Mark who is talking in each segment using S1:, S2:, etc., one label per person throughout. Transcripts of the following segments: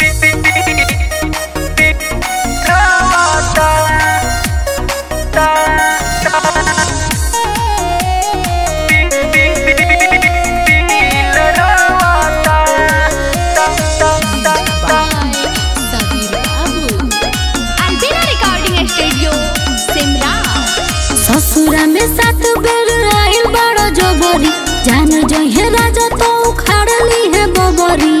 S1: सबीर बाबू
S2: अल्बेना recording studio Simra
S3: ससुरा में सात बेर आइल बड़ो जोबरी जान जहे राजा तो उखाड़ली है बबरी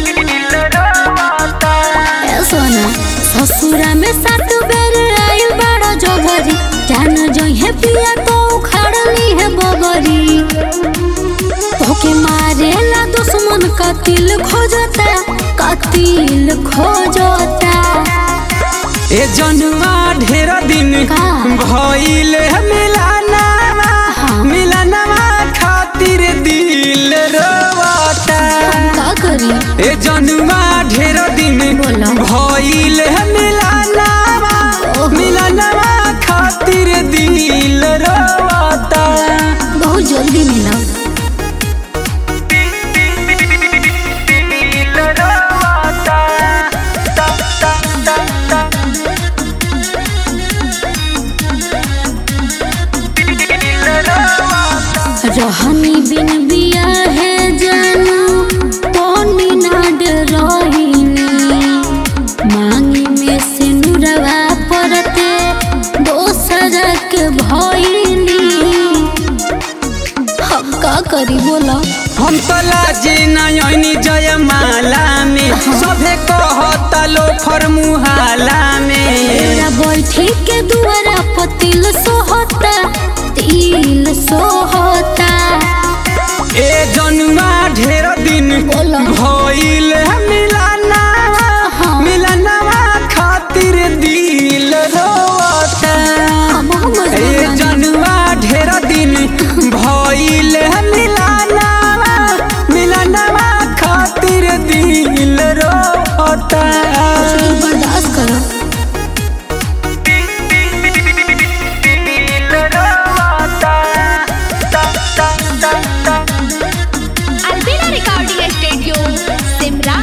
S3: ए सोना ससुरा में सात बेर आइल बड़ो जोबरी जान जहे पिया तो उखाड़ली है बबरी तोके मारेला दुश्मन कतिल खोजता कतिल खोजता
S4: ए जनुआ ढेर दिन
S3: का?
S4: भइल मिलाना मिलानवा खातिर दिल रोवता
S3: का करी
S4: ए जनुआ ढेर दिन
S3: बोला।
S4: भइल मिलाना मिलानवा खातिर दिल रोवता
S3: बहुत जल्दी मिला
S4: दिल रोवता ता ता ता ता दिल रोवता
S3: रहनी बिन बिया है जानू तोनी नाड रहीनी मांगी में से नुरवा परते दोसर के भइनी हम का करी बोला
S4: हम तो लाजे नयनी जयमाला में सभे कहता लो फरमुहाला में
S3: तेरा बैठी के दुआरा पतिल सोहता तिल सोहता
S4: ए जनुआ ढेर दिन
S3: बोला।
S4: भइल मिलाना मिलानवा खातिर दिल रोता
S3: हम हम
S4: ए जनुआ ढेर दिन भइल मिलाना मिलानवा खातिर दिल रोता
S3: बर्दाश्त करो
S2: अल्बेना रिकॉर्डिंग स्टूडियो सिमरा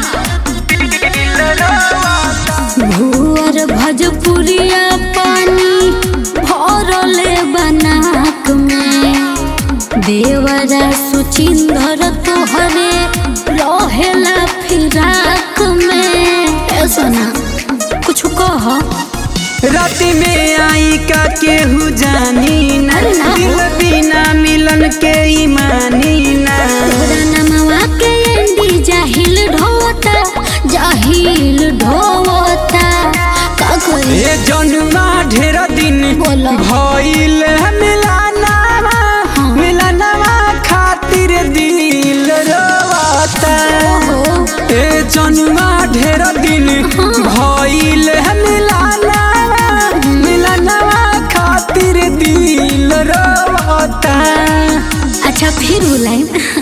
S3: भुअर भजपुरिया पानी भरले बनाक में देवरा सुचिंदर तोहरे रहेला फिराक में ए सोना कुछ कह
S4: राति में आई का केहू जानी ना
S3: अरे ना।
S4: दिल बिना मिलन के ईमानी ना
S3: तोरा नमवा के एंडी जाहिल ढोता जाहिल ढोता का करे
S4: ए जनुआ ढेर दिन
S3: बोला।
S4: भइल मिलाना मिलानवा खातिर दिल रोता
S3: ओहो
S4: ए जनुआ ढेर दिन भइल मिलाना मिलानवा खातिर दिल रोता
S3: अच्छा फिर बुलाए